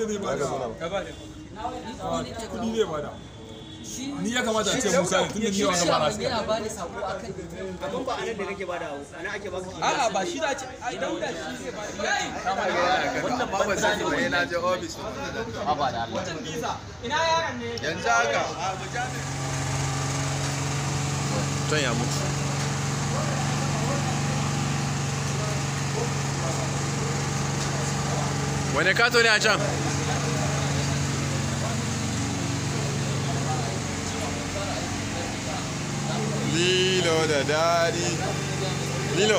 da zai bada kudi zai bada ni ya kamata a ce musa ne tunda ni yawa na bara yana ba ni sako akan Abin ba a nan da kake bada ana ake baka a'a ba shi da ce ai dauda shi zai ba ni wannan ba ban sani ba yana je office ba da Allah yanzu haka ton ya mutu wani kato ne a can lilo da dadi lilo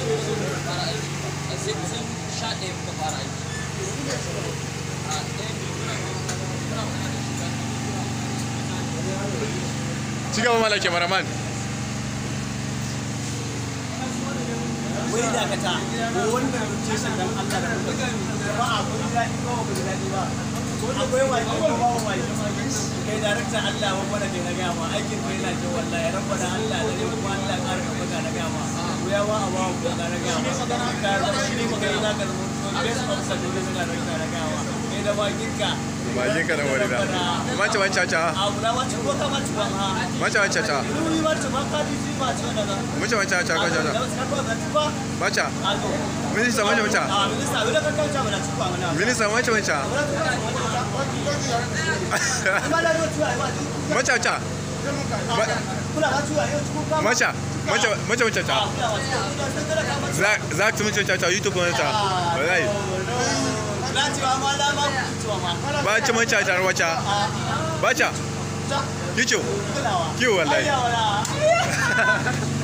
sai kusan sha ɗaya muka fara aiki a ɗaya biyu muna muna magana da shi ci gaba malake maraman wai dakata wannan rubutun dan Allah da kuka ba a kun daɗi ba ba daɗi ba akwai wani ko ba wani kai darakta Allah wa fara kai na ga ma aikin kai na ce wallahi rabbana Allah da ne kuma Allah ƙara ka baka na ga ma ku ya wa abawa ku na ga ma ka zama shi ne magana na ga zama best officer da ne na darakta na ga ma kai da bakinka bakin ka da wani da mace mace caca a wula wacce ko ka mace ba ha mace mace caca Ruri wacce ba ka ji ba ce da na mace mace caca ko caca ba mace a to minista mace mace a minista wula ka kauce mana ci ba mana minista mace mace mace mace mace mace mace mace caca za za ka mace caca youtube ne ta wallahi ba ci mace caca wace ba ca kicho kiwo wallahi